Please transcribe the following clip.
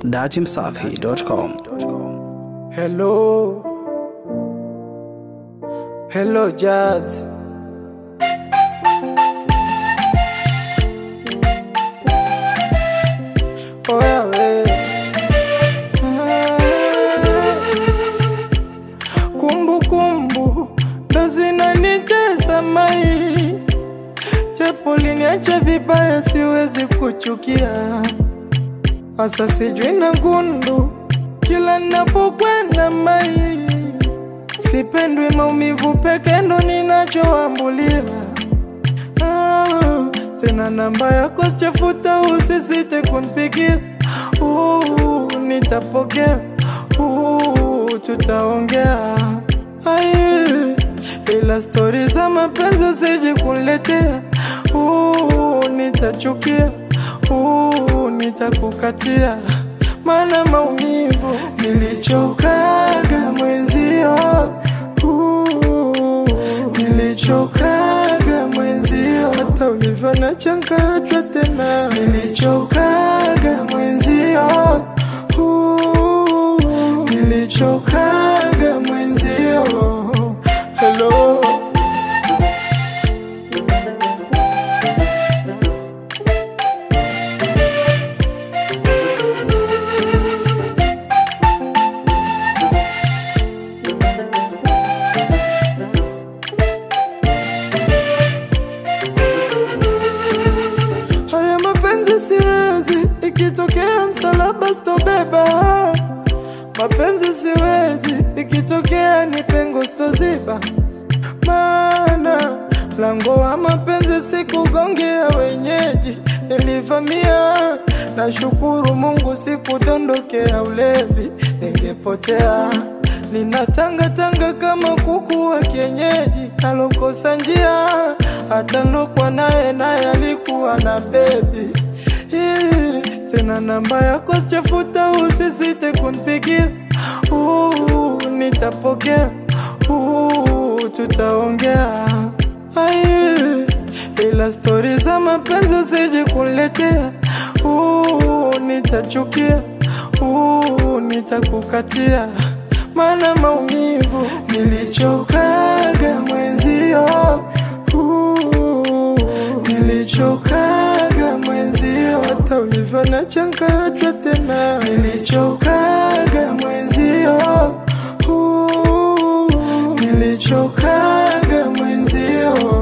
datimsafi.com. Hello. Hello, Jazz. Oya we. Kumbu kumbu ndo zinanijaza mai, japo liniacha vibaya, siwezi kuchukia Asa sijui na gundu kila napokwenda mai, sipendwi maumivu peke ndo ninachoambulia. Ah, tena namba yako sichafuta, usisite kunipigia. Uh, nitapokea. Uh, tutaongea. Ai, ila stori za mapenzi usije kuniletea. Uh, nitachukia. Uh, nitakukatia mana maumivu nilichokaga mwenzio uh, nilichokaga mwenzio hata ulivyo na changachwa tena nilichokaga mwenzio uh, nilichokaga mwenzio hello Haya mapenzi siwezi, ikitokea msalaba sitobeba. Mapenzi siwezi, ikitokea ni pengo sitoziba. Maana mlango wa mapenzi sikugongea wenyeji, nilivamia. Nashukuru Mungu sikudondokea ulevi, ningepotea Ninatanga tanga kama kuku wa kienyeji, alokosa njia, hata nilokwa naye naye alikuwa na bebi. Hii, Tena namba yako sichafuta, usisite kunipigia. Uh, nitapokea. Uh, tutaongea. Ai, ila stori za mapenzi usije kuniletea. Uh, nitachukia. Uh, nitakukatia mana maumivu nilichokaga mwenzio uh, nilichokaga mwenzio hata ulivyo na changachwa tena nilichokaga mwenzio uh, nilichokaga mwenzio